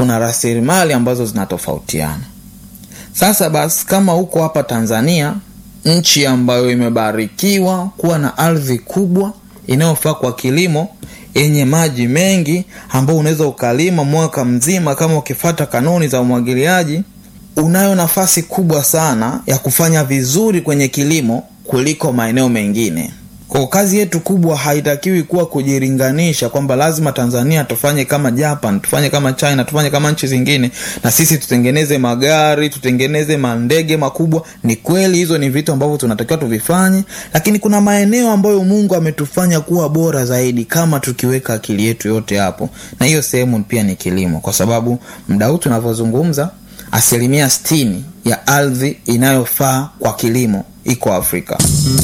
kuna rasilimali ambazo zinatofautiana. Sasa basi, kama huko hapa Tanzania, nchi ambayo imebarikiwa kuwa na ardhi kubwa inayofaa kwa kilimo yenye maji mengi, ambao unaweza ukalima mwaka mzima kama ukifata kanuni za umwagiliaji, unayo nafasi kubwa sana ya kufanya vizuri kwenye kilimo kuliko maeneo mengine. Kwa kazi yetu kubwa haitakiwi kuwa kujilinganisha kwamba lazima Tanzania tufanye kama Japan, tufanye kama China, tufanye kama nchi zingine, na sisi tutengeneze magari, tutengeneze mandege makubwa. Ni kweli hizo ni vitu ambavyo tunatakiwa tuvifanye, lakini kuna maeneo ambayo Mungu ametufanya kuwa bora zaidi kama tukiweka akili yetu yote hapo, na hiyo sehemu pia ni kilimo, kwa sababu muda huu tunavyozungumza, asilimia sitini ya ardhi inayofaa kwa kilimo iko Afrika.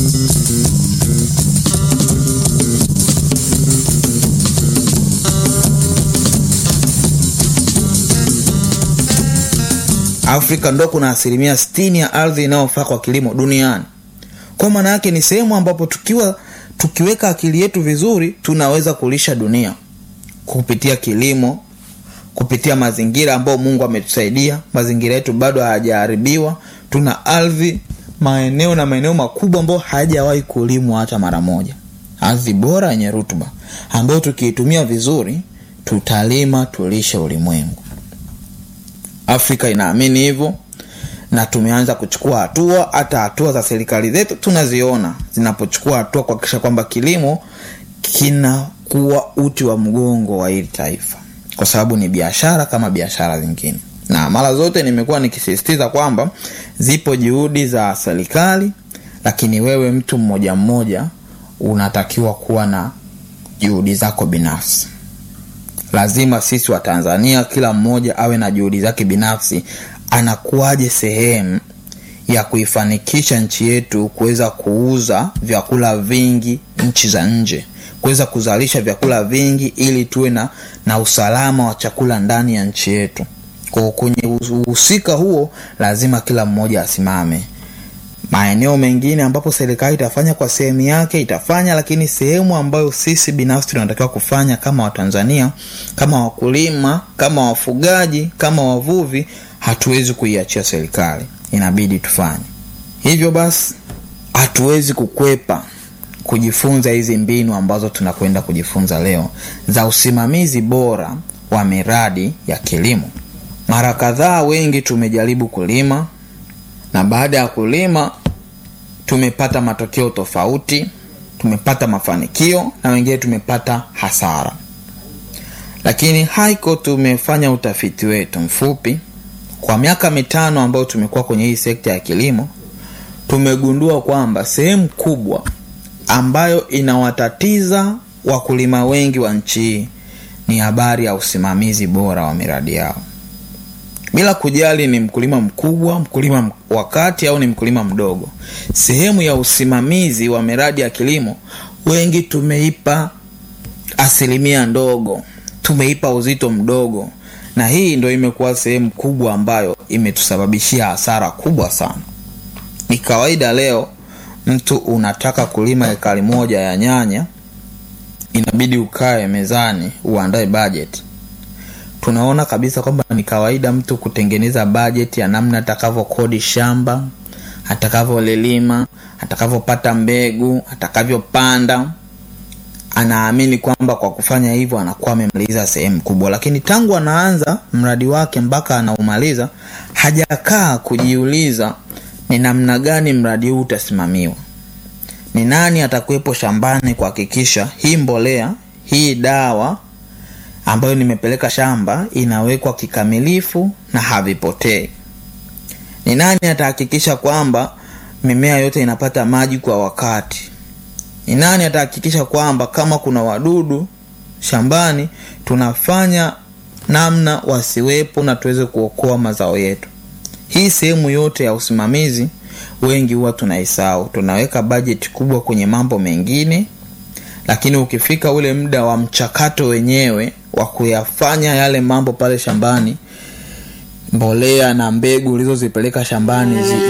Afrika ndo kuna asilimia sitini ya ardhi inayofaa kwa kilimo duniani. Kwa maana yake ni sehemu ambapo tukiwa tukiweka akili yetu vizuri, tunaweza kulisha dunia kupitia kilimo, kupitia mazingira ambayo Mungu ametusaidia. Mazingira yetu bado hayajaharibiwa, tuna ardhi, maeneo na maeneo makubwa ambayo hayajawahi kulimwa hata mara moja, ardhi bora yenye rutuba ambayo tukiitumia vizuri tutalima, tulishe ulimwengu. Afrika inaamini hivyo na tumeanza kuchukua hatua. Hata hatua za serikali zetu tunaziona zinapochukua hatua kuhakikisha kwamba kilimo kinakuwa uti wa mgongo wa hili taifa, kwa sababu ni biashara kama biashara zingine. Na mara zote nimekuwa nikisisitiza kwamba zipo juhudi za serikali, lakini wewe mtu mmoja mmoja unatakiwa kuwa na juhudi zako binafsi. Lazima sisi wa Tanzania kila mmoja awe na juhudi zake binafsi. Anakuwaje sehemu ya kuifanikisha nchi yetu kuweza kuuza vyakula vingi nchi za nje, kuweza kuzalisha vyakula vingi ili tuwe na, na usalama wa chakula ndani ya nchi yetu. Kwa kwenye uhusika huo lazima kila mmoja asimame. Maeneo mengine ambapo serikali itafanya kwa sehemu yake itafanya, lakini sehemu ambayo sisi binafsi tunatakiwa kufanya kama Watanzania, kama wakulima, kama wafugaji, kama wavuvi, hatuwezi kuiachia serikali, inabidi tufanye hivyo. Basi hatuwezi kukwepa kujifunza hizi mbinu ambazo tunakwenda kujifunza leo za usimamizi bora wa miradi ya kilimo. Mara kadhaa wengi tumejaribu kulima na baada ya kulima tumepata matokeo tofauti, tumepata mafanikio na wengine tumepata hasara. Lakini haiko, tumefanya utafiti wetu mfupi kwa miaka mitano ambayo tumekuwa kwenye hii sekta ya kilimo, tumegundua kwamba sehemu kubwa ambayo inawatatiza wakulima wengi wa nchi hii ni habari ya usimamizi bora wa miradi yao bila kujali ni mkulima mkubwa, mkulima wa kati au ni mkulima mdogo. Sehemu ya usimamizi wa miradi ya kilimo wengi tumeipa asilimia ndogo, tumeipa uzito mdogo, na hii ndo imekuwa sehemu kubwa ambayo imetusababishia hasara kubwa sana. Ni kawaida leo mtu unataka kulima ekari moja ya nyanya, inabidi ukae mezani uandae bajeti tunaona kabisa kwamba ni kawaida mtu kutengeneza bajeti ya namna atakavyokodi shamba, atakavyolilima, atakavyopata mbegu, atakavyopanda. Anaamini kwamba kwa kufanya hivyo anakuwa amemaliza sehemu kubwa, lakini tangu anaanza mradi wake mpaka anaumaliza hajakaa kujiuliza ni namna gani mradi huu utasimamiwa, ni nani atakuwepo shambani kuhakikisha hii mbolea, hii dawa ambayo nimepeleka shamba inawekwa kikamilifu na havipotei. Ni nani atahakikisha kwamba mimea yote inapata maji kwa wakati? Ni nani atahakikisha kwamba kama kuna wadudu shambani tunafanya namna wasiwepo na tuweze kuokoa mazao yetu? Hii sehemu yote ya usimamizi wengi huwa tunaisahau. Tunaweka bajeti kubwa kwenye mambo mengine, lakini ukifika ule muda wa mchakato wenyewe wa kuyafanya yale mambo pale shambani, mbolea na mbegu ulizozipeleka shambani zi